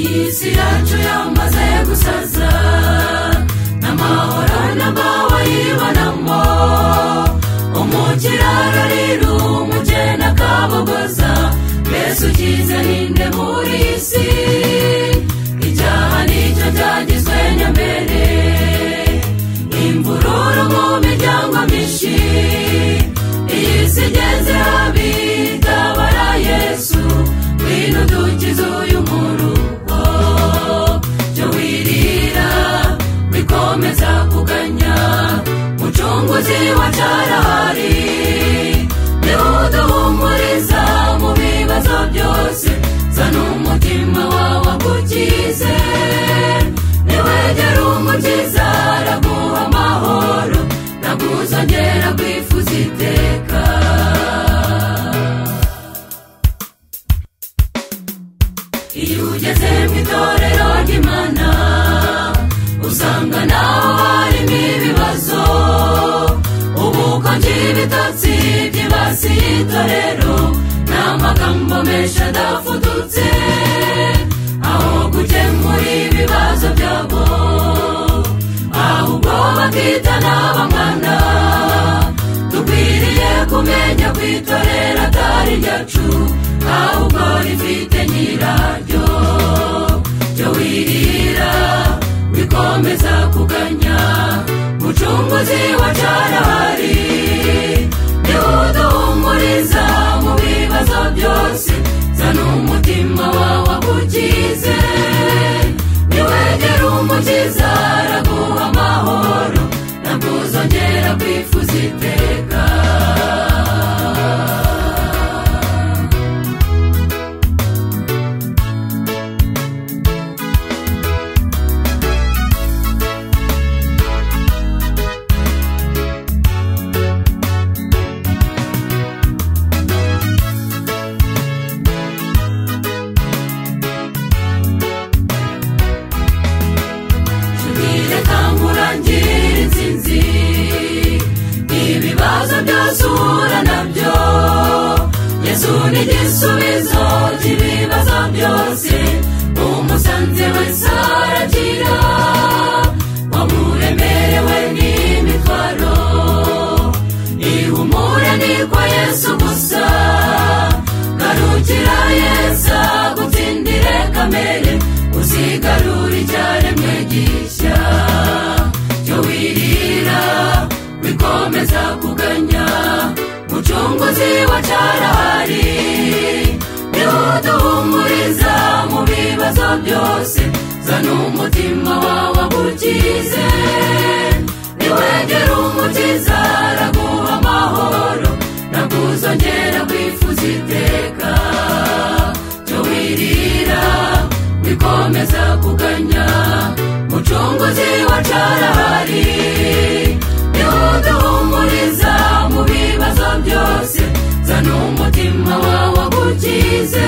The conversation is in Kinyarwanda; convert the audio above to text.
iyi si yacu yamaze gusaza n'amahoro n'ababayibonamo umukiraro rero umugeni akabogoza mbese ukize ninde muri iyi si icyaha nicyo cyagizwe nyamere imvururu mu miryango myinshi iyi si igeze habi itabara yesu ngwino dukize uyu murugo byo wirira wikomeza kuganya mucunguzi wa carahari niwe uduhumuriza mu bibazo byose zana umutima wawe agukize niwegera umukiza araguha amahoro naguzongera kwifuza iteka iyo ugeze mu itorero ry'imana usanga naho harimo ibibazo ubu konji ibitotsi byibasiye itorero ni amagambo menshi adafudutse aho gukemura ibibazo byabo ahubwo bakita n'abamwana dukwiriye kumenya kwitorera atari ryacu ahubwo rifite nyiraryo ryo wirira wikomeza kuganya mucunguzi wa carahari niwe uduhumuriza mu bibazo byose zana umutima wawe agukize niwegera umukiza araguha amahoro ntabwo uzongera kwifuza iteka tubwire kamurangire insinzi ibibazo byose uhura nabyo yesu ni igisubizo cy'ibibazo byose umusanze wese aragira wamuremerewe n'imitwaro ihumure niko yesu gusa garukira yesu gutsindire kamere uzigarura icyaremwe gishya cyo wirira wikomeza kuganya mucunguzi wa carahari niwe uduhumuriza mu bibazo byose zana umutima wawe agukize niwegera umukiza araguha amahoro naguzongera kwifuza iteka cyo wirira wikomeza kuganya mucunguzi wa carahari niwe uduhumuriza mu bibazo byose zana umutima wawe agukize